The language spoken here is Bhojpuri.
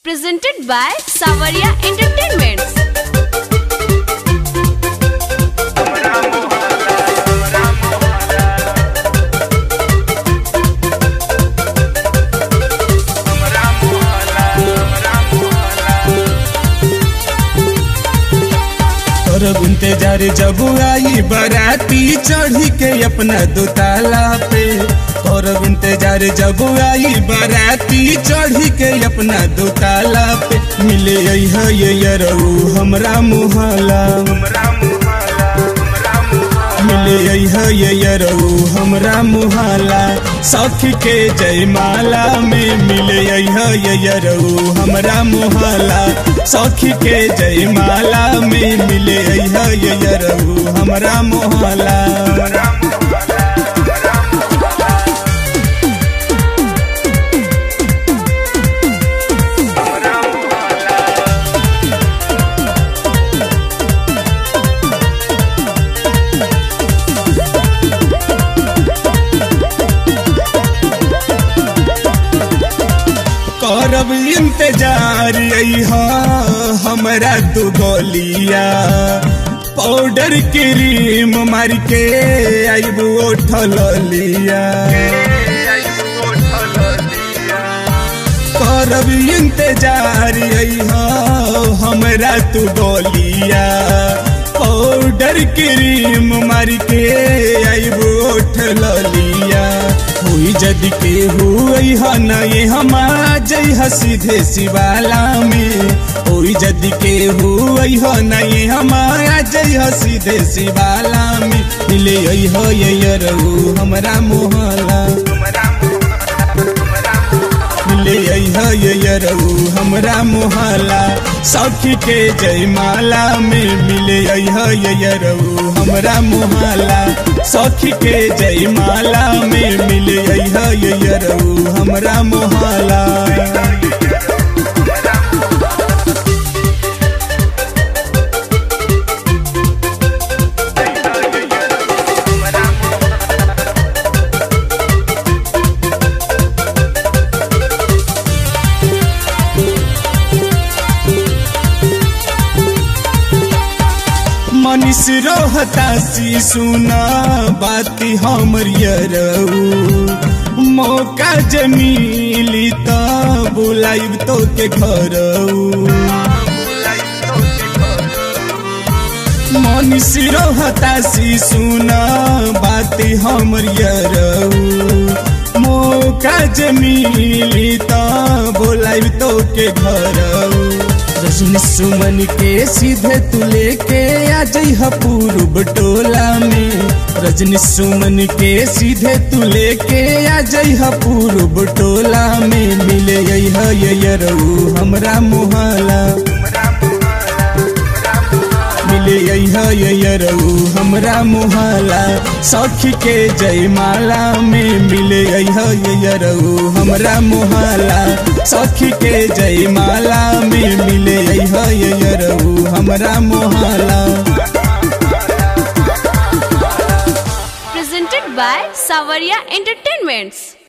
presented by Savaria Entertainments. करब इंतजार जब आई बराती चढ़ी के अपना दुताला पे करब इंतजार जब आई बराती चढ़ी के अपना दुताला पे मिले है ये यरऊ हमरा मुहला मिले है ये यरऊ हमरा मुहला सखी के जयमाला में मिले है ये यरऊ हमरा मुहला सखी के जयमाला में मिले है ये यरऊ हमरा मुहला करब इंतजार अइहा हमरा दू गोलिया पाउडर क्रीम मार के आइब उठल लिया करब इंतजार अइहा हमरा तू गोलिया पाउडर क्रीम मार के आइब उठल लिया हुई जद के हुई ह न ये हम जइह सीधे शिवाला में हुई जद के हुई ह न ये हम जइह सीधे शिवाला में मिले हो ये यरऊ हमरा मोहला मिले है ये यरऊ हमरा मोहला सखी के जयमाला में मिले है ये यरऊ हमरा मोहला सखी के जयमाला में मिले है ये यरऊ हमरा मोहला मनीष रोहता सी सुना बाती हमर यरऊ मौका जमीली त बुलाइब तो के घरऊ मनीष रोहता सी सुना बाती हमर यरऊ मौका जमीली त बुलाइब तो के घरऊ रजनी सुमन के सीधे तू लेके आ जइह पूर्व टोला में रजनी सुमन के सीधे तू लेके आ जइह पूर्व टोला में मिले है ये यरऊ हमरा मोहला मिले है ये यरऊ हमरा मोहला सखी के जयमाला में मिले है ये यरऊ हमरा मोहला सखी के जयमाला में मिले है ये यरऊ हमरा मोहला Presented by Savaria Entertainments.